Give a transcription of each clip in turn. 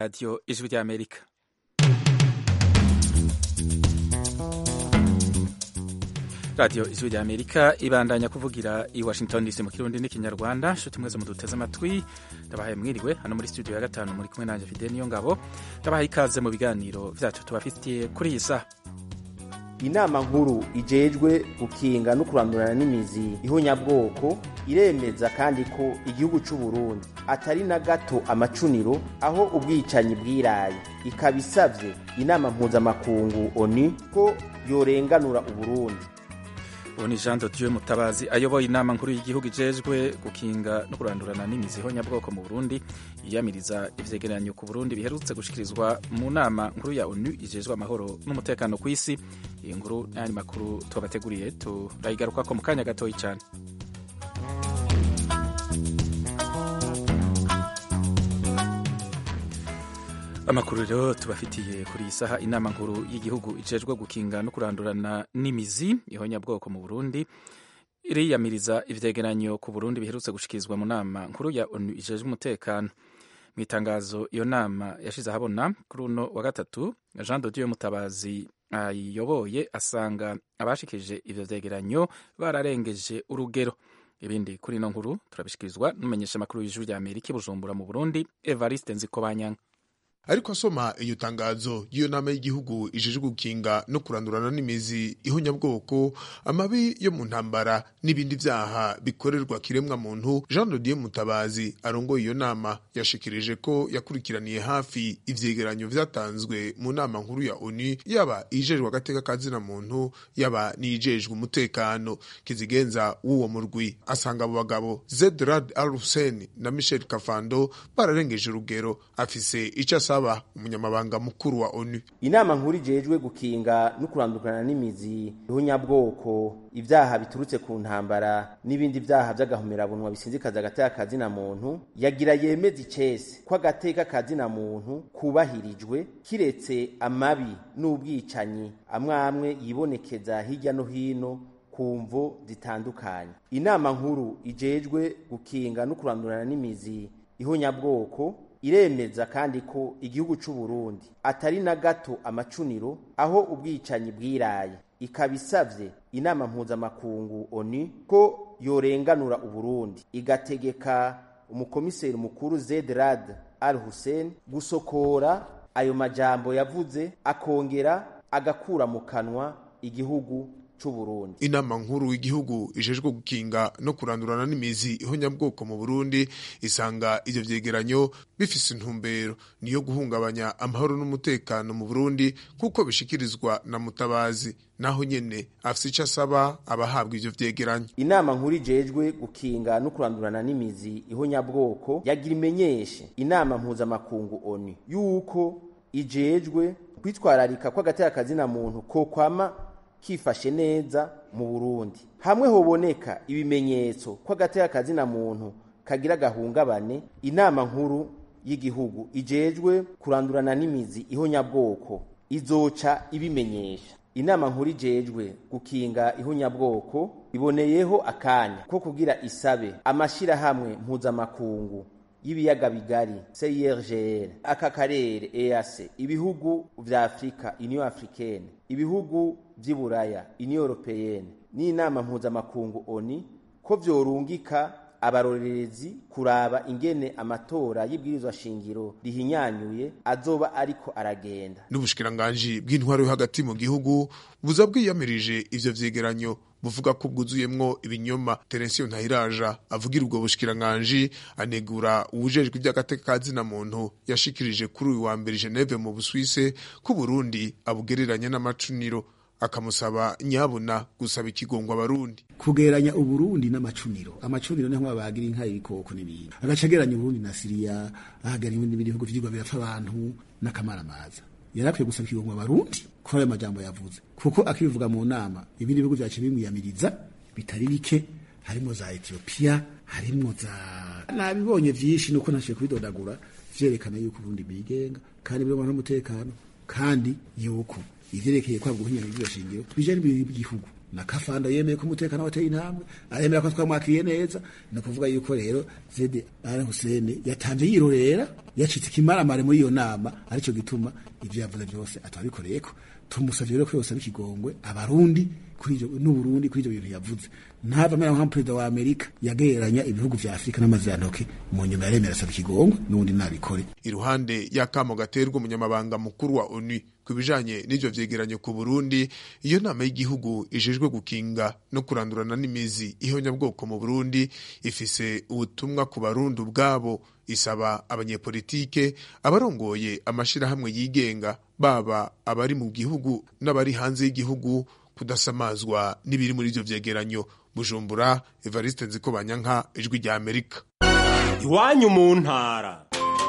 radiyo ijwi ry'amerika radiyo ijwi ry'amerika ibandanya kuvugira i washington dc mu kirundi n'ikinyarwanda nshuti mwese muduteze amatwi ndabahaye mwiriwe hano muri studio ya gatanu muri kumwe nanjye fide niyo ngabo ndabahaye ikaze mu biganiro vyacu tubafitiye kuri iyi saha inama nkuru ijejwe gukinga no kurandurana n'imizi ihonyabwoko iremeza kandi ko igihugu c'u Burundi atari na gato amacuniro aho ubwicanyi bwiraye ikaba isavye inama mpuzamakungu ONU ko yorenganura Uburundi uwo ni jean dodieu mutabazi ayoboye inama nkuru y'igihugu ijejwe gukinga no kurandurana n'imizi ihonyabwoko mu burundi yiyamiriza ivyegeranyo ku burundi biherutse gushikirizwa mu nama nkuru ya onu ijejwe amahoro n'umutekano ku isi iyi nkuru n'ayandi makuru tubateguriye turayigarukako mu kanya gatoyi cyane amakuru rero tubafitiye kuri iyi saha inama nkuru y'igihugu ijejwe gukinga no kurandurana n'imizi ihonyabwoko mu burundi iriyamiriza ivyegeranyo ku burundi biherutse gushikirizwa mu nama nkuru ya onu ijejwe umutekano mu itangazo iyo nama yashize ahabona kuri uno wa gatatu jean dodieu mutabazi ayiyoboye asanga abashikirije ivyo vyegeranyo bararengeje urugero ibindi kuri ino nkuru turabishikirizwa n'umumenyesha makuru y'ijuru rya amerika i bujumbura mu burundi evariste nzikobanyanga ariko asoma iyo tangazo y'iyo nama y'igihugu ijejwe gukinga no kurandurana n'imizi ihonyabwoko amabi yo mu ntambara n'ibindi vyaha bikorerwa kiremwa muntu jean dodier mutabazi arongoye iyo nama yashikirije ko yakurikiraniye hafi ivyegeranyo vyatanzwe mu nama nkuru ya onu yaba ijejwe agateka ka zina muntu yaba n'ijejwe umutekano kizigenza w'uwo murwi asanga abo bagabo zedrad al hussein na michel kafando bararengeje urugero afise ico asaba umunyamabanga mukuru wa onu inama nkuru ijejwe gukinga no kurandukana n'imizi ihonyabwoko ibyaha biturutse ku ntambara n'ibindi byaha by'agahomerabunwa bisinzikaza agateka kazina muntu yagira yemeza icese ko agateka kazina muntu kubahirijwe kiretse amabi n'ubwicanyi amwe amwe yibonekeza hirya no hino ku mvo zitandukanye inama nkuru ijejwe gukinga no kurandurana n'imizi ihonyabwoko iremeza kandi ko igihugu c'u Burundi atari na gato amacuniro aho ubwicanyi bwiraye ikaba isavye inama mpuzamakungu ONU ko yorenganura Uburundi igategeka umukomiseri mukuru Zedrad Al Hussein gusokora ayo majambo yavuze akongera agakura mu kanwa igihugu Burundi. inama nkuru y'igihugu ijejwe gukinga no kurandurana n'imizi ihonyabwoko mu Burundi isanga ivyo vyegeranyo bifise intumbero niyo guhungabanya amahoro n'umutekano mu Burundi kuko bishikirizwa na mutabazi naho nyene afise ico asaba abahabwa ivyo vyegeranyo inama nkuru ijejwe gukinga no kurandurana n'imizi ihonyabwoko yagira imenyeshe inama mpuzamakungu ONU yuko ijejwe kwitwararika kw'agateka kazina muntu ko kwama kifashe neza mu Burundi hamwe hoboneka ibimenyetso ko agateka kazina muntu kagira gahungabane inama nkuru y'igihugu ijejwe kurandurana n'imizi ihonyabwoko izoca ibimenyesha inama nkuru ijejwe gukinga ihonyabwoko iboneyeho akanya ko kugira isabe amashirahamwe mpuzamakungu y'ibiyaga bigari CIRGL aka karere EAC ibihugu vya Afrika Union Africaine ibihugu vy'iburaya Union Européenne n'inama mpuzamakungu ONU ko vyorungika abarorerezi kuraba ingene amatora y'ibwirizwa shingiro rihinyanyuye azoba ariko aragenda n'ubushikiranganji bw'intwaro yo hagati mu gihugu buza bwiyamirije ivyo vyegeranyo buvuga ko bwuzuyemwo ibinyoma Terensiyo Ntahiraja avugira ubwo bushikiranganji anegura uwujejwe iby'agateka ka zina muntu yashikirije kuri uyu wa mbere Geneve mu Busuwise ko Burundi abugereranya n'amacuniro akamusaba nyabuna gusaba ikigongwa abarundi kugeranya uburundi n'amacuniro amacuniro niho babagira inka ibikoko n'ibindi agacageranya uburundi na siriya ahagara ibindi bihugu vyigwa birapfa abantu n'akamaramaza yarakwiye gusaba ikigongwa abarundi kuri ayo majambo yavuze kuko akibivuga mu nama ibindi bihugu vyaciye bimwiyamiriza bitari bike harimwo za etiyopiya harimwo za nabibonye vyinshi nuko nashiye kubidodagura vyerekana yuko uburundi bwigenga kandi birimo n'umutekano kandi yuko ivyerekeye kwabwa ubuhinyanyiro bw'iryo shingiro bijanye n'igihugu na kafanda yemeye ko umutekano wateye intambwe aremera ko twamwakiriye neza ni ukuvuga yuko rero zede ari husene yatanze yirorera yacitse ikimaramare muri iyo nama aricyo gituma ibyo yavuze byose atabikoreyeko tumusavye rero ko yose abikigongwe abarundi kuri ivyo n'uburundi kuri ivyo bintu yavuze ntava amera nka perezida wa amerika yagereranya ibihugu vya afurika n'amazirantoke mu nyuma yaremera asaba ikigongwe n'ubundi nabikore iruhande y'akamo gaterwa umunyamabanga mukuru wa onu ku bijanye n'ivyo vyegeranyo ku burundi iyo nama y'igihugu ijejwe gukinga no kurandurana n'imizi ihonyabwoko mu burundi ifise ubutumwa ku barundi ubwabo isaba abanyepolitike abarongoye amashirahamwe yigenga baba abari mu gihugu n'abari hanze y'igihugu kudasamazwa n'ibiri muri ivyo vyegeranyo bujumbura evariste nzikobanyanka ijwi rya amerika iwanyu mu ntara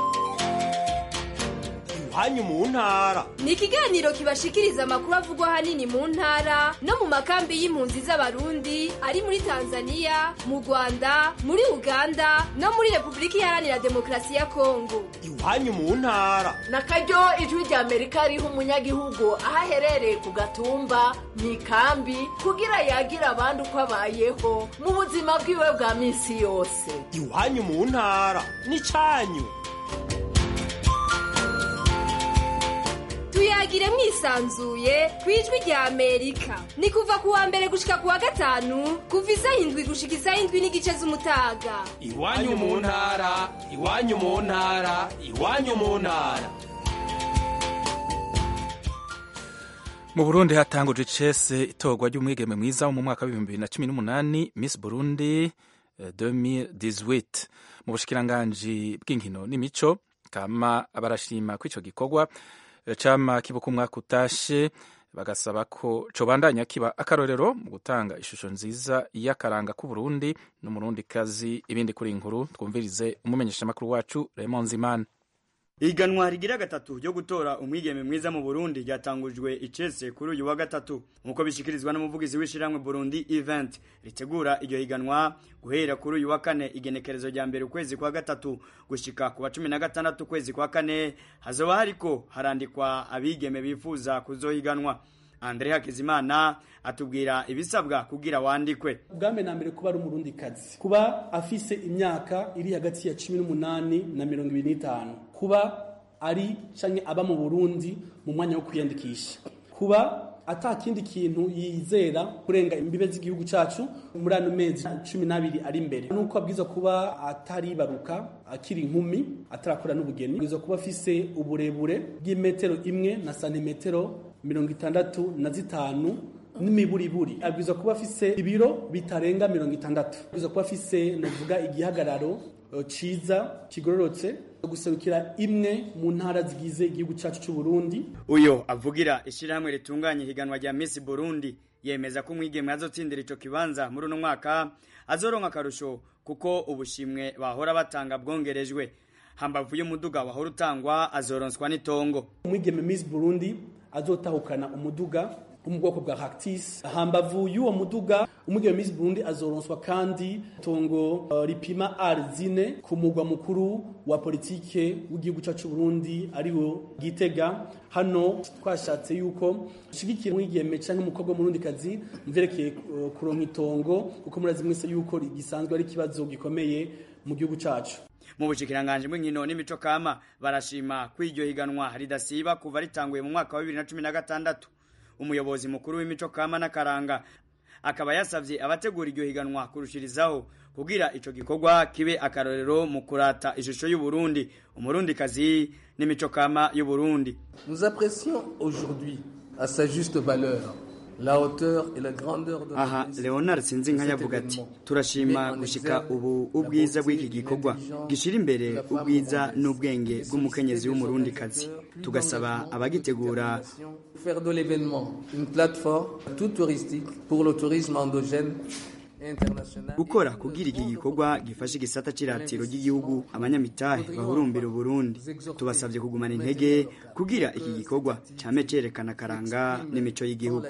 iwanyu mu ntara ni ikiganiro kibashikiriza amakuru avugwa ahanini mu ntara no mu makambi y'impunzi z'abarundi ari muri tanzania mu rwanda muri uganda no muri repubulika iharanira demokarasi ya kongo iwanyu mu ntara na karyo ijwi rya amerika riha umunyagihugu aho aherereye ku gatumba mu ikambi kugira yagira abandi uko abayeho mu buzima bwiwe bwa minsi yose iwanyu mu ntara n'icanyu tuyagire mwisanzuye ku ijwi rya amerika ni kuva ku wa mbere gushika ku wa gatanu kuva isaha indwi gushika isaha indwi n'igice z'umutaga iwanyu mu ntara iwanyu mu ntara iwanyu mu ntara mu burundi hatangujwe icese itorwa ry'umwigeme mwiza wo mu mwaka w'ibihumbi bibiri na cumi n'umunani miss burundi 2018 mu bushikiranganji bw'inkino n'imico kama barashima ko ico gikorwa cama kibuka umwaka utashe bagasaba ko cobandanya kiba akarorero mu gutanga ishusho nziza y'akaranga k'uburundi n'umurundi kazi ibindi kuri inkuru twumvirize umumenyeshamakuru wacu Raymond Zimana iganwa rigira gatatu ryo gutora umwigeme mwiza mu Burundi ryatangujwe icese kuri uyu wa gatatu nkuko bishikirizwa n'umuvugizi w'ishiramwe Burundi event ritegura iryo higanwa guhera kuri uyu wa kane igenekerezo rya mbere ukwezi kwa gatatu gushika ku wa cumi na gatandatu ukwezi kwa kane hazoba hariko harandikwa abigeme bifuza kuzohiganwa Andre Hakizimana atubwira ibisabwa kugira wandikwe ubwame na mbere kuba ari umurundi kazi kuba afise imyaka iri hagati ya 18 na 25 kuba ari canke aba mu Burundi mu mwanya wo kwiyandikisha kuba ata kindi kintu yizera kurenga imbibe z'igihugu cacu muri ano mezi cumi n'abiri ari imbere nuko abwiza kuba ataribaruka akiri inkumi atarakora n'ubugeni abwiza kuba afise uburebure bw'imetero imwe na santimetero mirongo itandatu na zitanu n'imiburiburi abwiza kuba afise ibiro bitarenga mirongo itandatu abwiza kuba afise navuga igihagararo ciza kigororotse guserukira imwe mu ntara zigize igihugu cyacu cy'u Burundi uyo avugira ishyirahamwe ritunganya higanwa rya Miss Burundi yemeza ko umwigeme azotsindira ico kibanza muri uno mwaka azoronka akarusho kuko ubushimwe bahora batanga bwongerejwe hambavu y'umuduga wahora utangwa azoronswa n'itongo umwigeme Miss Burundi azotahukana umuduga wo mu bwoko bwa Cactus hambavu y'uwo muduga umugabo Miss Burundi azoronswa kandi tongo uh, ripima arzine ku mugwa mukuru wa politike w'igihugu cyacu Burundi ariwo Gitega hano twashatse yuko shigikira mwigeme canke umukobwa murundi kazi mverekeye uh, kuronka itongo kuko murazi mwese yuko gisanzwe ari kibazo gikomeye mu gihugu cyacu mu bushikiranganje bw'inkino n'imico kama barashima kw'iryo higanwa ridasiba kuva ritanguye mu mwaka wa 2016 umuyobozi mukuru w'imico kama n'akaranga akaba yasavye abategura iryo higanwa kurushirizaho kugira ico gikorwa kibe akarorero mu kurata ishusho y'u Burundi umurundi kazi n'imico kama y'u Burundi Nous apprécions aujourd'hui à sa juste valeur la hauteur et la grandeur de aha Leonard Sinzinka yavuga ati turashima gushika ubu ubwiza bw'iki gikorwa gishira imbere ubwiza n'ubwenge bw'umukenyezi w'umurundi kazi tugasaba abagitegura faire de l'événement une plateforme tout touristique pour le tourisme endogène gukora kugira iki gikorwa gifashe igisata c'iratiro ry'igihugu abanyamitahe bahurumbira Burundi tubasabye kugumana intege kugira iki gikorwa cyame cerekana karanga n'imico y'igihugu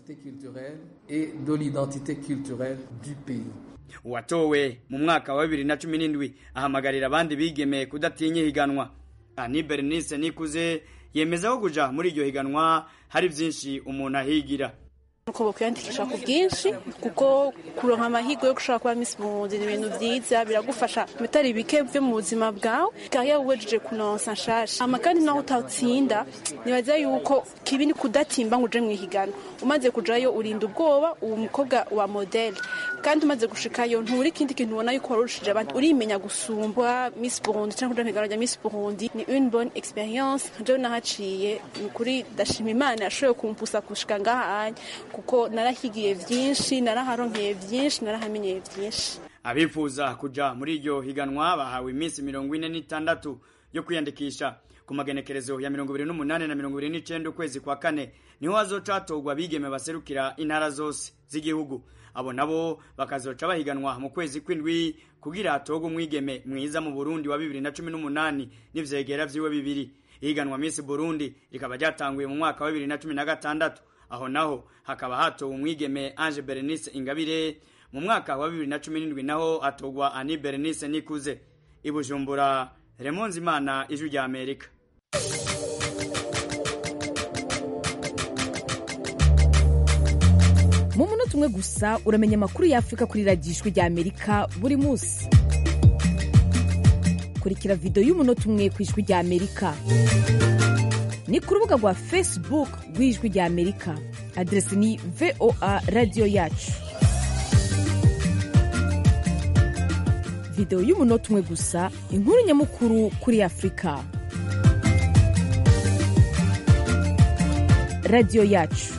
et de l'identité culturelle du pays uwatowe mu mwaka wa 2017 ahamagarira abandi bigemeye kudatinya higanwa ani Bernice nikuze yemeza ko kuja muri iryo higanwa hari byinshi umuntu ahigira nuko bokwiyandikisha ku bwinshi kuko kuronka amahirwe yo gushobora kuba Miss Burundi ni ibintu vyiza biragufasha bitari bike vyo mu buzima bwawe kariya wejeje kunonsa nshasha ama kandi naho utatsinda nibaza yuko kibi ni kudatimba ngo uje mwihiganwa umaze kujayo urinda ubwoba uwo mukobwa wa modele kandi umaze gushikayo nturi ikindi kintu ubona yuko warushije abandi urimenya gusumbwa Miss Burundi cyangwa kuja mwihiganwa rya Miss Burundi ni une bonne experience jewe nahaciye ni ukuri ndashima imana yashoboye kumpusa gushika ngaha kuko narahigiye vyinshi naraharonkeye vyinshi narahamenyeye vyinshi abifuza kuja muri iryo higanwa bahawe iminsi mirongo ine n'itandatu yo kwiyandikisha ku magenekerezo ya mirongo ibiri n'umunani na mirongo ibiri n'icenda ukwezi kwa kane niho hazoca hatorwa abigeme baserukira intara zose z'igihugu abo nabo bakazoca bahiganwa mu kwezi kw'indwi kugira hatorwe umwigeme mwiza mu burundi wa bibiri na cumi n'umunani n'ivyegera vyiwe bibiri ihiganwa Miss Burundi rikaba ryatanguye mu mwaka wa bibiri na cumi na gatandatu aho naho hakaba hatowe umwigeme Ange Berenice Ingabire mu mwaka wa bibiri na cumi n'indwi naho hatogwa Ani Berenice Nikuze i Bujumbura Raymond Zimana ijwi rya Amerika mu munota umwe gusa uramenya amakuru y'afurika kuri radiyo ijwi rya amerika buri munsi kurikira videwo y'umunota umwe ku ijwi rya amerika ni ku rubuga rwa facebook rw'ijwi rya amerika aderesi ni voa radiyo yacu videwo y'umunota umwe gusa inkuru nyamukuru kuri afurika radiyo yacu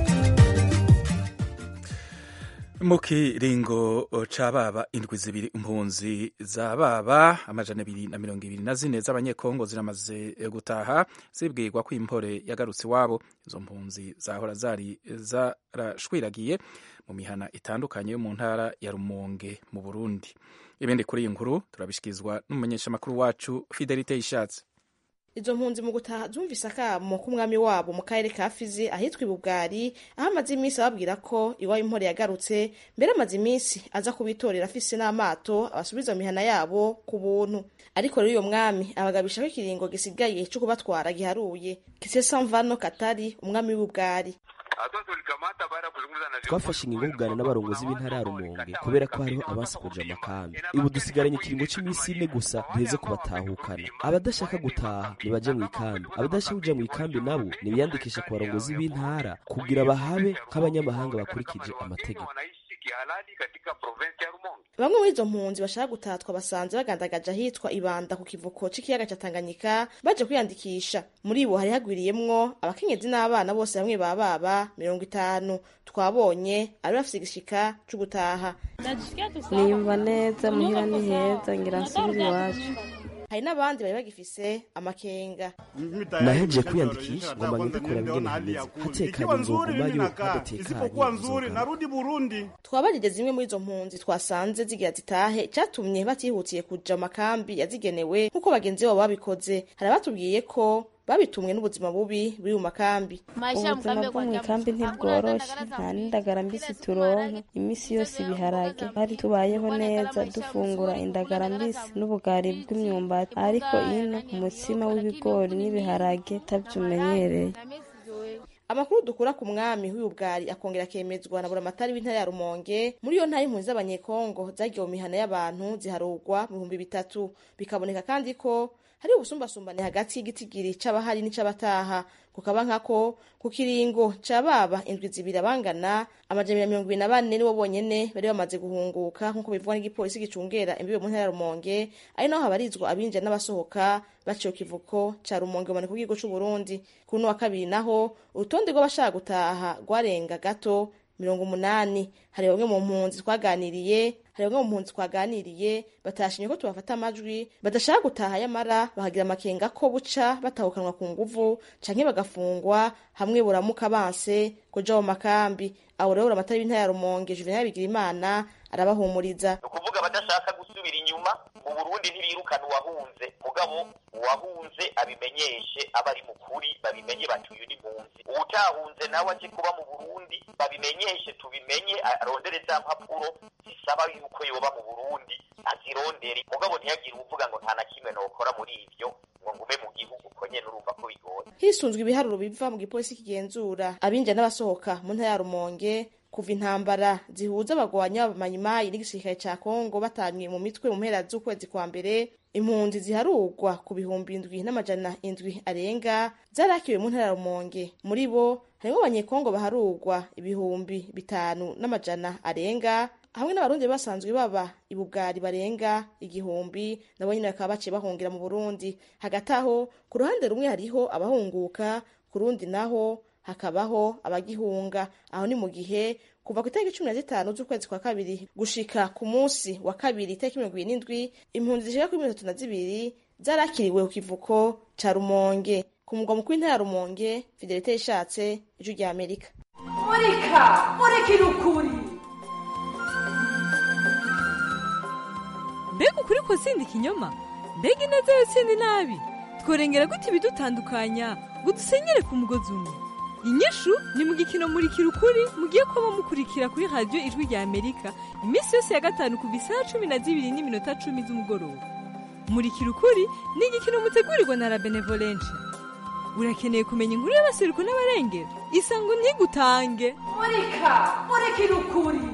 mu kiringo ca baba indwi zibiri impunzi za baba amajana abiri na mirongo ibiri na zine z'abanyekongo ziramaze gutaha zibwirwa ko impore yagarutse iwabo izo mpunzi zahora zari zarashwiragiye mu mihana itandukanye yo mu ntara ya rumonge mu burundi ibindi kuri iyi nkuru turabishikirizwa n'umumenyeshamakuru wacu fidelite yishatse izo mpunzi mu gutaha zumvise akamo k'umwami wabo mu karere ka fizi ahitwa ibubwari aho amaze iminsi ababwira ko iwabo impore yagarutse mbere amaze iminsi aza kubitorera afise n'amato abasubiza mu mihana yabo ku buntu ariko rero uyo mwami abagabisha ko ikiringo gisigaye co kubatwara giharuye kisesamvano katari umwami w'ubwari twafashe ingingo yo kuganira n'abarongozi b'intara ya rumonge kubera ko hariho abansi kuja amakambi ubu dusigaranye ikiringo c'iminsi ine gusa duheze kubatahukana abadashaka gutaha nibaje mu ikambi abadashaka kuja mu ikambi nabo nibiyandikisha ku barongozi b'intara kugira bahabe nk'abanyamahanga bakurikije amategeko bamwe muri izo mpunzi bashaka gutatwa basanze bagandagaje ahitwa ibanda ku kivuko c'ikiyaga ca tanganyika baje kwiyandikisha muri bo hari hagwiriyemwo abakenyezi n'abana bose bamwe ba baba mirongo itanu twabonye ari bafise igishika co gutaha niyumva neza muhira ni heza ngira nsubire iwacu hari n'abandi bari bagifise amakenga nahejeje kwiyandikisha ngomba ngende kuraba ingene hameze hatekanye nzogumayo hadatekanye twabajije zimwe muri izo mpunzi twasanze zigira zitahe icatumye batihutiye kuja mu makambi yazigenewe nk'uko bagenzi babo babikoze hari abatubwiye ko babitumwe n'ubuzima bubi buri mu makambi ubuzima bwo mu ikambi ntibworoshe nta n'indagara mbisi turonka iminsi yose ibiharage hari tubayeho neza dufungura indagara mbisi n'ubugari bw'imyumbati ariko ino umutsima w'ibigori n'ibiharage tabyumenyereye amakuru dukura ku mwami w'ubwari akongera akemezwa na buramatari w'intara ya rumonge muri iyo ntara impunzi z'abanyekongo zagiye mu mihana y'abantu ziharugwa mu bihumbi bitatu bikaboneka kandi ko hari ubusumbasumbane hagati y'igitigiri c'abahari n'ic'abataha kukaba nkako ku kiringo ca baba indwi zibiri abangana amajana mirongo ibiri na bane nibo bonyene bari bamaze guhunguka nk'uko bivugwa n'igipolisi gicungera imbibe mu ntara ya rumonge ari naho habarizwa abinjira n'abasohoka baciye ku kivuko ca rumonge buboneka ku gihugu c'uburundi ku runo wa kabiri naho urutonde rw'abashaka gutaha rwarenga gato mirongo umunani hari bamwe mu mpunzi twaganiriye hari bamwe mu mpunzi twaganiriye batashimye ko tubafata amajwi badashaka gutaha yamara bahagira amakenga ko buca batahukanwa ku nguvu canke bagafungwa hamwe buramuka banse kuja mu makambi abo rero buramatari b'intara ya rumonge juvenal bigirimana arabahumuriza ukuvuga abadashaka gusubira inyuma mu burundi ntibirukana uwahunze mugabo uwahunze abimenyeshe aba ari mukuri babimenye bati uyu ni mpunzi uwutahunze nawe aje kuba mu burundi babimenyeshe tubimenye arondere za mpapuro zisaba yuko yoba mu burundi azirondere mugabo ntiyagire uvuga ngo nta na kimwe nokora muri ivyo ngo ngume mu gihugu ko nyene urumva ko bigoye hisunzwe ibiharuro biva mu gipolisi kigenzura abinjira n'abasohoka mu ntara ya rumonge kuva intambara zihuza abagwanyi b'abamayimayi n'igisirikare ca kongo batanywe mu mitwe mu mpera z'ukwezi kwa mbere impunzi ziharurwa ku bihumbi indwi n'amajana indwi arenga zarakiwe mu ntara ya rumonge muri bo harimwo abanyekongo baharurwa ibihumbi bitanu n'amajana arenga hamwe n'abarundi basanzwe baba ibubwari barenga igihumbi nabo nyine bakaba baciye bahungira mu burundi hagati aho ku ruhande rumwe hariho abahunguka ku rundi naho hakabaho abagihunga aho ni mu gihe kuva ku itariki cumi na zitanu z'ukwezi kwa kabiri gushika ku munsi wa kabiri itariki mirongo ibiri n'indwi impunzi zishika kuri mirongo itatu na zibiri zarakiriwe ku kivuko ca rumonge ku mugwa mukuru w'intara ya rumonge fidelite yishatse ijwi rya amerika murika murikira ukuri mbega ukuri ko sindi ikinyoma mbega ineza yo sindi nabi tworengera gute ibidutandukanya ngo dusenyere ku mugozi umwe inyishu ni mu gikino murikira ukuri mugiye kuba mukurikira kuri radiyo ijwi rya amerika iminsi yose ya gatanu ku isaha cumi na zibiri n'iminota cumi z'umugoroba murikira ukuri ni igikino mutegurirwa na la benevolence urakeneye kumenya inkuru y'abaseruko n'abarengera isango ntigutange murika murikira ukuri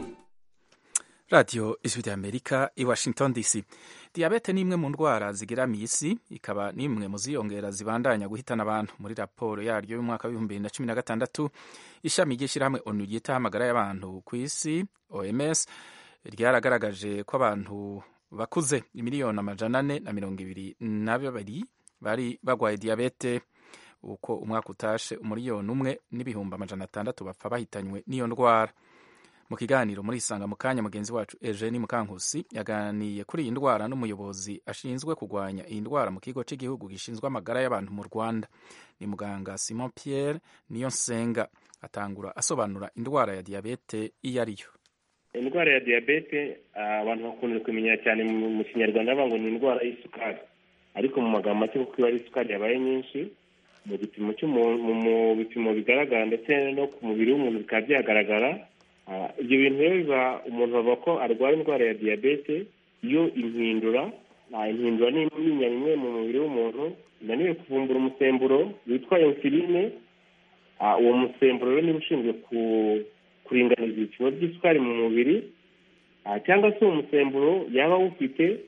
radiyo ijwi rya amerika i washington dc diyabete ni imwe mu ndwara zigeramiye isi ikaba n'imwe mu ziyongera zibandanya guhitana abantu muri raporo yaryo y'umwaka w'ibihumbi bibiri na cumi na gatandatu ishami ry'ishyirahamwe onu ryitaho amagara y'abantu ku isi oms ryaragaragaje ko abantu bakuze miliyoni amajana ane na mirongo ibiri na babiri bari barwaye diyabete uko umwaka utashe umuriyoni umwe n'ibihumbi amajana atandatu bapfa bahitanywe n'iyo ndwara mu kiganiro muri isanga mu kanya mugenzi wacu Eugene Mukankusi yaganiye kuri iyi ndwara n'umuyobozi ashinzwe kurwanya iyi ndwara mu kigo cy'igihugu gishinzwe amagara y'abantu mu Rwanda ni muganga Simon Pierre Niyonsenga atangura asobanura indwara ya diyabete iyo ari yo indwara ya diyabete abantu bakunze kumenya cyane mu kinyarwanda bavuga ngo ni indwara y'isukari ariko mu magambo make kuko iba ari isukari yabaye nyinshi mu gipimo mu bipimo bigaragara ndetse no ku mubiri w'umuntu bikaba byagaragara ibyo bintu rero biba umuntu bavuga ko arwara indwara ya diyabete iyo impindura impindura ni imyinya imwe mu mubiri w'umuntu inaniwe kuvumbura umusemburo witwa insuline uwo musemburo rero niba ushinzwe kuringaniza ibipimo by'isukari mu mubiri cyangwa se uwo musemburo yaba awufite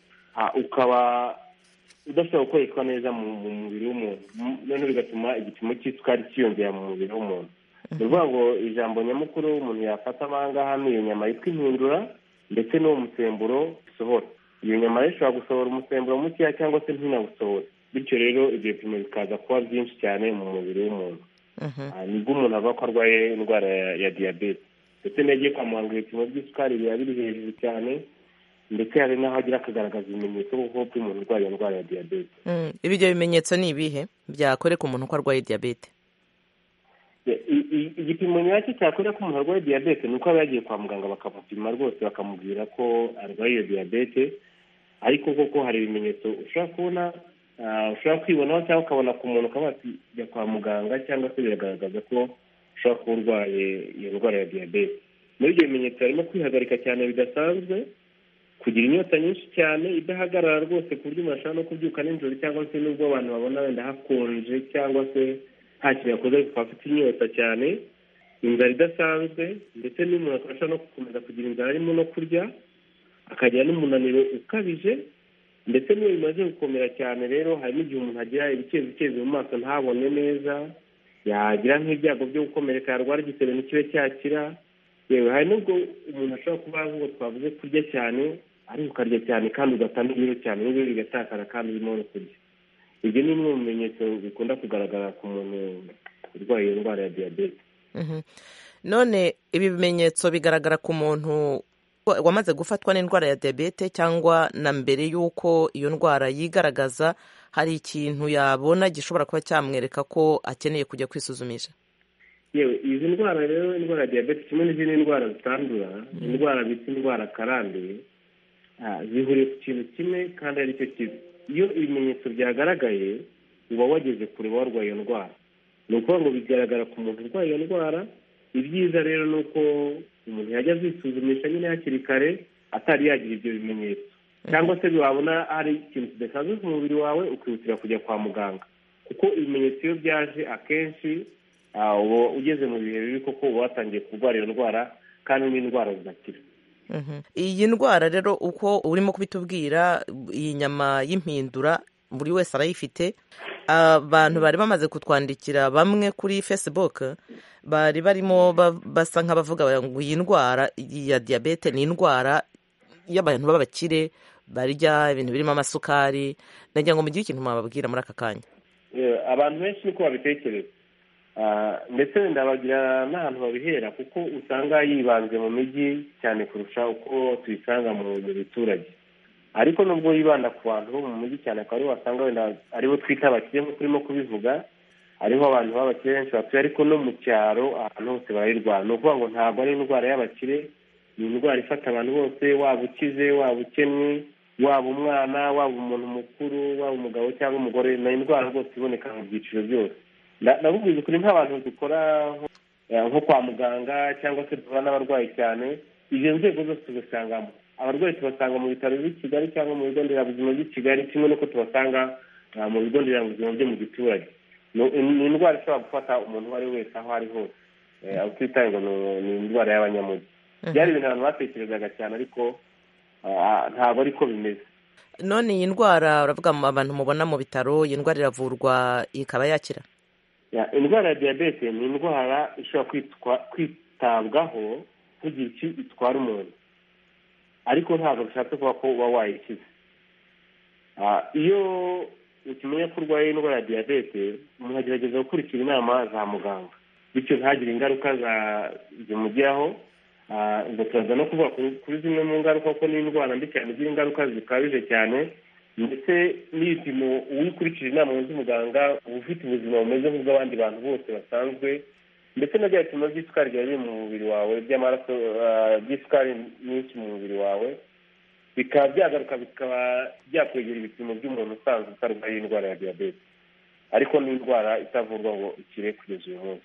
ukaba udashobora gukoreshwa neza mu mubiri w'umuntu noneho bigatuma igipimo cy'isukari cyiyongera mu mubiri w'umuntu ni ukuvuga ngo ijambo nyamukuru umuntu yafata ahangaha ni iyo nyama yitwa impindura ndetse n'uwo musemburo usohora iyo nyama rero ishobora gusohora umusemburo mukeya cyangwa se ntinawusohore bityo rero ibyo bipimo bikaza kuba byinshi cyane mu mubiri w'umuntu nibwo umuntu avuga ko arwaye indwara ya diyabete ndetse n'iyo agiye kwa muganga ibipimo by'isukari biba biri hejuru cyane ndetse hari n'aho agira akagaragaza ibimenyetso kuko by'umuntu urwaye indwara ya diyabete ibyo bimenyetso ni ibihe byakwereka umuntu ko arwaye diyabete igipimo nyacyo cyakwereka ko umuntu arwaye diyabete ni uko aba yagiye kwa muganga bakamupima rwose bakamubwira ko arwaye iyo diyabete ariko koko hari ibimenyetso ushobora kubona ushobora kwibonaho cyangwa ukabona ku muntu ukaba wajya kwa muganga cyangwa se biragaragaza ko ushobora kuba urwaye iyo ndwara ya diyabete muri ibyo bimenyetso harimo kwihagarika cyane bidasanzwe kugira inyota nyinshi cyane idahagarara rwose ku buryo umuntu ashobora no kubyuka nijoro cyangwa se n'ubwo abantu babona wenda hakonje cyangwa se nta kintu yakoze ariko afite inyota cyane inzara idasanzwe ndetse n'umuntu akaba ashobora no gukomeza kugira inzara arimo no kurya akagira n'umunaniro ukabije ndetse n'iyo bimaze gukomera cyane rero hari n'igihe umuntu agira ibicezi mu maso ntabone neza yagira nk'ibyago byo gukomereka yarwara igisebe ntikibe cyakira yewe hari n'ubwo umuntu ashobora kuba nk'uko twavuze kurya cyane ariko ukarya cyane kandi ugatanga ibiro cyane n'ibiro bigatakara kandi urimo no kurya ibyo ni bimwe mu bimenyetso bikunda kugaragara ku muntu urwaye iyo ndwara ya diyabete none ibi bimenyetso bigaragara ku muntu wamaze gufatwa n'indwara ya diyabete cyangwa na mbere y'uko iyo ndwara yigaragaza hari ikintu yabona gishobora kuba cyamwereka ko akeneye kujya kwisuzumisha yewe izi ndwara rero indwara ya diyabete kimwe n'izindi ndwara zitandura indwara bita indwara karande zihuriye ku kintu kimwe kandi ari cyo kibi iyo ibimenyetso byagaragaye uba wageze kure warwaye iyo ndwara ni ukuvuga ngo bigaragara ku muntu urwaye iyo ndwara ibyiza rero ni uko umuntu yajya azisuzumisha nyine hakiri kare atari yagira ibyo bimenyetso cyangwa se wabona hari ikintu kidasanzwe ku mubiri wawe ukihutira kujya kwa muganga kuko ibimenyetso iyo byaje akenshi uba ugeze mu bihe bibi koko uba watangiye kurwara iyo ndwara kandi n'indwara zidakira iyi ndwara rero uko urimo kubitubwira iyi nyama y'impindura buri wese arayifite abantu bari bamaze kutwandikira bamwe kuri facebook bari barimo basa nk'abavuga ngo iyi ndwara ya diyabete ni indwara y'abantu b'abakire barya ibintu birimo amasukari nagira ngo mugire ikintu mwababwira muri aka kanya abantu benshi niko babitekereza ndetse ndabagira n'ahantu babihera kuko usanga yibanze mu mijyi cyane kurusha uko tuyisanga mu biturage ariko nubwo yibanda ku bantu bo mu mujyi cyane akaba aribo wasanga wenda aribo twita abakire nk'uko urimo kubivuga hariho abantu b'abakire benshi batuye ariko no mu cyaro ahantu hose barayirwara ni ukuvuga ngo ntabwo ari indwara y'abakire ni indwara ifata abantu bose waba ukize waba ukennye waba umwana waba umuntu mukuru waba umugabo cyangwa umugore ni indwara rwose iboneka mu byiciro byose ndabubwiza ukuri nk'abantu dukora nko kwa muganga cyangwa se duhura n'abarwayi cyane izo nzego zose tuzisangamo abarwayi tubasanga mu bitaro by'i kigali cyangwa mu bigo nderabuzima by'i kigali kimwe n'uko tubasanga mu bigo nderabuzima byo mu giturage ni indwara ishobora gufata umuntu uwo ari we wese aho ari hose aho twitaye ngo ni indwara y'abanyamujyi byari ibintu abantu batekerezaga cyane ariko ntabwo ariko bimeze none iyi ndwara uravuga abantu mubona mu bitaro iyi ndwara iravurwa ikaba yakira indwara ya diyabete ni indwara ishobora kwitabwaho ntugire icyo itwara umuntu ariko ntabwo bishatse kuba ko uba wayikize iyo ukimenya ko urwaye indwara ya diyabete umuntu agerageza gukurikira inama za muganga bityo ntagire ingaruka zimugeraho ubwo turaza no kuvuga kuri zimwe mu ngaruka kuko ni indwara mbi cyane igira ingaruka zikabije cyane ndetse n'ibipimo uwikurikije inama z'umuganga uba ufite ubuzima bumeze nk'ubw'abandi bantu bose basanzwe ndetse na bya bipimo by'isukari biba biri mu mubiri wawe by'amaraso by'isukari nyinshi mu mubiri wawe bikaba byagaruka bikaba byakwegera ibipimo by'umuntu usanzwe utarwaye indwara ya diyabete ariko ni indwara itavurwa ngo ikire kugeza uyu munsi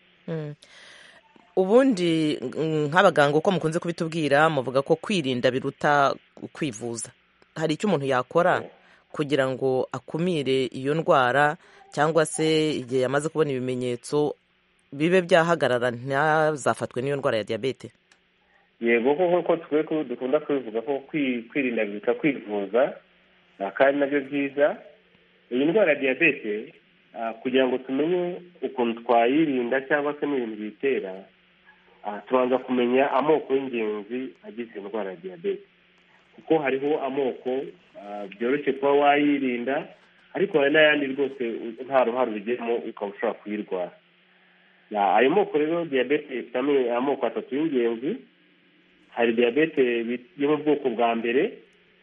ubundi nk'abaganga uko mukunze kubitubwira muvuga ko kwirinda biruta kwivuza hari icyo umuntu yakora kugira ngo akumire iyo ndwara cyangwa se igihe yamaze kubona ibimenyetso bibe byahagarara ntazafatwe n'iyo ndwara ya diyabete yego nk'uko dukunda kubivuga ko kwirinda biruta kwivuza kandi nabyo byiza iyi ndwara ya diyabete kugira ngo tumenye ukuntu twayirinda cyangwa se n'ibintu biyitera tubanza kumenya amoko y'ingenzi agize iyo ndwara ya diyabete kuko hariho amoko byoroshye kuba wayirinda ariko hari n'ayandi rwose nta ruhare ubigiramo ukaba ushobora kuyirwara ayo moko rero diyabete ifite amoko atatu y'ingenzi hari diyabete yo mu bwoko bwa mbere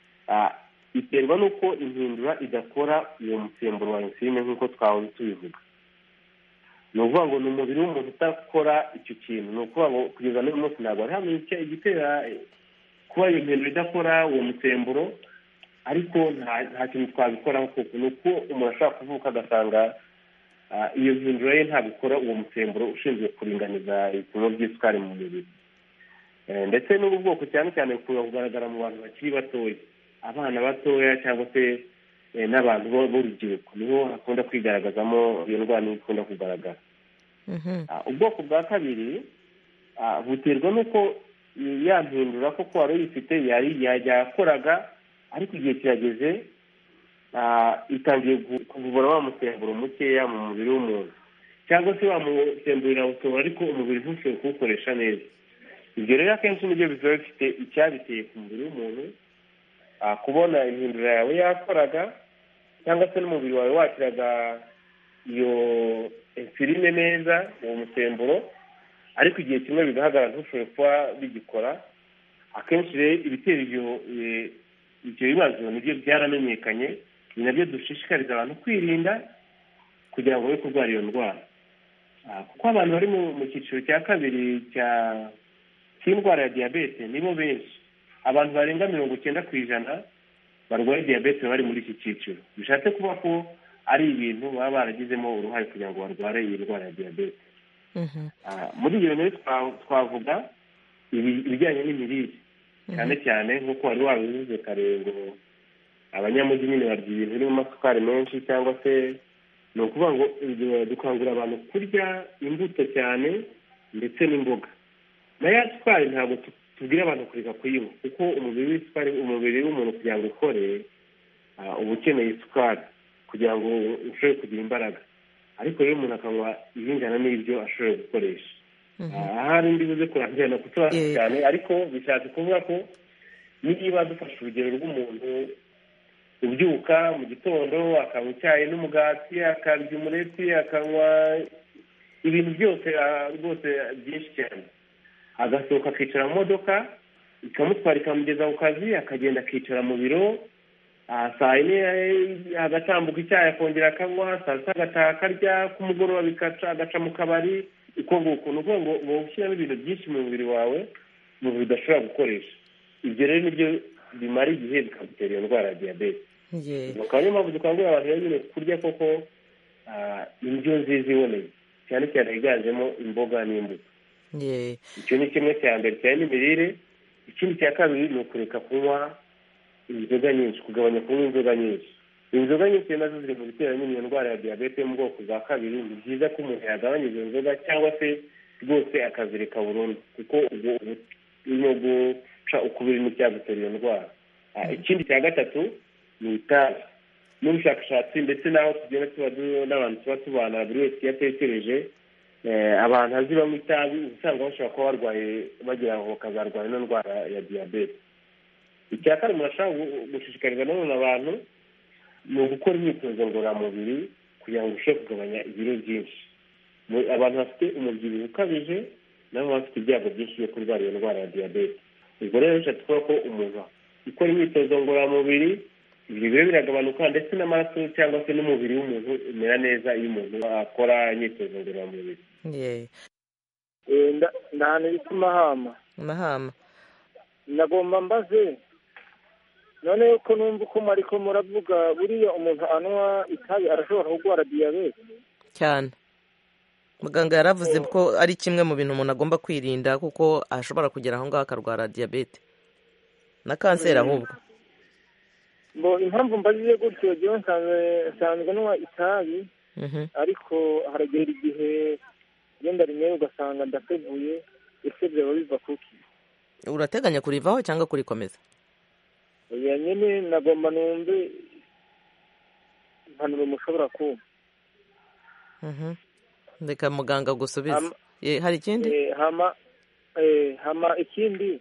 iterwa n'uko impindura idakora uwo musemburo wa insuline nk'uko twahoze tubivuga ni ukuvuga ngo ni umubiri w'umuntu udakora icyo kintu ni ukuvuga ngo kugeza n'uyu munsi ntabwo hari hamwe igitera kuba iyo mpindura idakora uwo musemburo ariko nta kintu twabikoraho kuko ni uko umuntu ashobora kuvuka agasanga iyo mpindura ye ntabwo ikora uwo musemburo ushinzwe kuringaniza ibipimo by'isukari mu mubiri ndetse n'ubu bwoko cyane cyane bukunda kugaragara mu bantu bakiri batoya abana batoya cyangwa se n'abantu b'urubyiruko niho hakunda kwigaragazamo iyo ndwara niho ikunda kugaragara ubwoko bwa kabiri buterwa n'uko yampindura koko wari uyifite yakoraga ariko igihe kirageze itangiye kuvura wa musemburo mukeya mu mubiri w'umuntu cyangwa se wa musemburo irawusohora ariko umubiri ntushobore kuwukoresha neza ibyo rero akenshi nibyo biba bifite icyabiteye ku mubiri w'umuntu kubona impindura yawe yakoraga cyangwa se n'umubiri wawe wakiraga iyo insuline neza uwo musemburo ariko igihe kimwe bigahagarara ntushobore kuba bigikora akenshi rero ibitera ibyo bibazo nibyo byaramenyekanye ni nabyo dushishikariza abantu kwirinda kugira ngo be kurwara iyo ndwara kuko abantu bari mu cyiciro cya kabiri cy'indwara ya diyabete nibo benshi abantu barenga mirongo icyenda ku ijana barwaye diyabete bari muri iki cyiciro bishatse kuba ko ari ibintu baba baragizemo uruhare kugira ngo barware iyi ndwara ya diyabete muri ibyo bintu twavuga ibijyanye n'imirire cyane cyane nk'uko wari wabivuze kare ngo abanyamujyi nyine barya ibintu birimo amasukari menshi cyangwa se ni ukuvuga ngo dukangurira abantu kurya imbuto cyane ndetse n'imboga na ya sukari ntabwo tubwira abantu kureka kuyinywa kuko umubiri w'isukari umubiri w'umuntu kugira ngo ukore uba ukeneye isukari kugira ngo ushobore kugira imbaraga ariko rero umuntu akanywa ibingana n'ibyo ashoboye gukoresha ahari ndi buze kurangirana kusobanura cyane ariko bishatse kuvuga ko niba dufashe urugero rw'umuntu ubyuka mu gitondo akanywa icyayi n'umugati akarya umureti akanywa ibintu byose rwose byinshi cyane agasohoka akicara mu modoka ikamutwara ikamugeza ku kazi akagenda akicara mu biro saa yine agatambuka icyayi akongera akanywa saa sita agataha akarya kumugoroba bikaca agaca mu kabari uko nguko ni ukuvuga ngo uba ushyiramo ibintu byinshi mu mubiri wawe umubiri udashobora gukoresha ibyo rero nibyo bimara igihe bikagutera iyo ndwara ya diyabete akaba niyo mpamvu dukangurira abantu rero nyine kurya koko indyo nziza iboneye cyane cyane higanjemo imboga n'imbuto icyo ni kimwe cya mbere cyane n'imirire ikindi cya kabiri ni ukureka kunywa inzoga nyinshi kugabanya kunywa inzoga nyinshi inzoga nyinshi nazo ziri mu bitera nyine iyo ndwara ya diyabete yo mu bwoko bwa kabiri ni byiza ko umuntu yagabanya izo nzoga cyangwa se rwose akazireka burundu kuko ubwo urimo guca ukubiri n'icyagutera iyo ndwara ikindi cya gatatu ni itabi n'ubushakashatsi ndetse n'aho tugenda tuba n'abantu tuba tubana buri wese iyo atekereje abantu azi banywa itabi usanga bashobora kuba barwaye bagira ngo bakazarwara ino ndwara ya diyabete icya kane umuntu ashobora gushishikariza nanone abantu ni ugukora imyitozo ngororamubiri kugira ngo urusheho kugabanya ibiro byinshi abantu bafite umubyibuho ukabije nabo bafite ibyago byinshi byo kurwara iyo ndwara ya diyabete ubwo rero bishatse kuvuga ko umuntu ukora imyitozo ngororamubiri ibyo biro biragabanuka ndetse n'amaraso cyangwa se n'umubiri w'umuntu umera neza iyo umuntu akora imyitozo ngororamubiri ndahana bita mahama mahama ndagomba mbaze none ko numva uko ariko muravuga buriya umuntu anywa itabi arashobora kurwara diyabete cyane muganga yaravuze ko ari kimwe mu bintu umuntu agomba kwirinda kuko ashobora kugera aho ngaho akarwara diyabete na kanseri ahubwo ngo impamvu mbajije gutyo jyewe nsanzwe nywa itabi ariko haragera igihe genda rimwe ugasanga ndateguye ese byaba biva kuki urateganya kurivaho cyangwa kurikomeza oya nyine nagomba numve impanuro mushobora kumva reka muganga gusubiza hari ikindi hama hama ikindi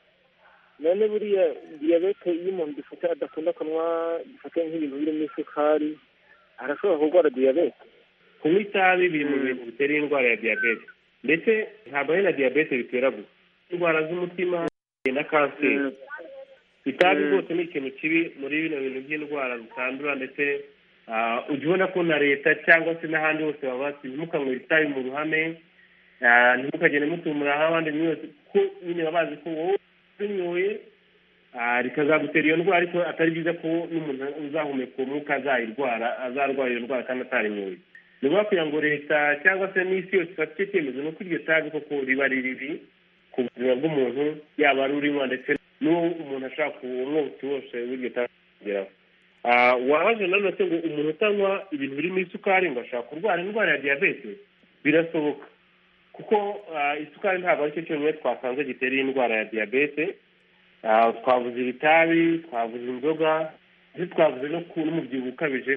none buriya diyabete iyo umuntu gifite adakunda kunywa gifate nk'ibintu birimo isukari arashobora kurwara diyabete kunywa itabi biri mu bintu bitera indwara ya diyabete ndetse ntabwo ari na diyabete bitera gusa indwara z'umutima na kanseri itabi rwose ni ikintu kibi muri bino bintu by'indwara zitandura ndetse ujya ubona ko na leta cyangwa se n'ahandi hose baba bati ntimukanywere itabi mu ruhame ntimukagende mutumura aho abandi mwese ko nyine baba bazi ko wowe unyoye rikazagutera iyo ndwara ariko atari byiza ko n'umuntu uzahumeka uwo mwuka azayirwara azarwara iyo ndwara kandi atarinyoye ni ngombwa kugira ngo leta cyangwa se n'isi yose ifate icyo cyemezo ni uko iryo tabi koko riba riri ku buzima bw'umuntu yaba ari urinywa ndetse n'uwo umuntu ashaka umwotsi wose w'iryo tabi kugeraho wabaje nanone ngo umuntu utanywa ibintu birimo isukari ngo ashaka kurwara indwara ya diyabete birasohoka kuko isukari ntabwo aricyo cyonyine twasanze gitera iyi ndwara ya diyabete twavuze ibitabi twavuze inzoga ndetse twavuze n'umubyibuho ukabije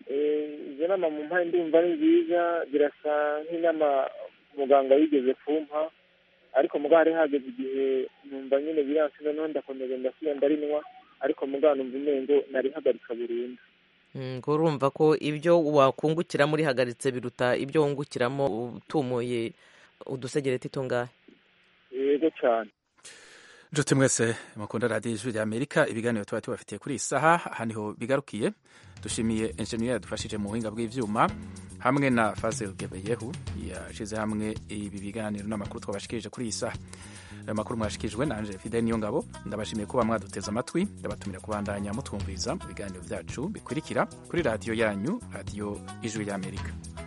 izo nama mu mpande ndumva ari nziza birasa nk'inama muganga yigeze kumpa ariko muganga hari hageze igihe numva nyine biransi noneho ndakomeza ndasubira ndarinywa ariko muganga numva umengo narihagarika burundu ngo urumva ko ibyo wakungukiramo urihagaritse biruta ibyo wungukiramo utumuye udusegereti tungahe yego cyane nshuti mwese mukunda radiyo ijwi rya amerika ibiganiro tuba tubafitiye kuri iyi saha aha niho bigarukiye dushimiye enjeniyeri yadufashije mu buhinga bw'ibyuma hamwe na fazel gebeyehu yashyize hamwe ibi biganiro n'amakuru twabashikirije kuri iyi saha ayo makuru mwashyikirijwe na angele fide niyo ngabo ndabashimiye kuba mwaduteze amatwi ndabatumira kubandanya mutwumviriza mu biganiro byacu bikurikira kuri radiyo yanyu radiyo ijwi rya amerika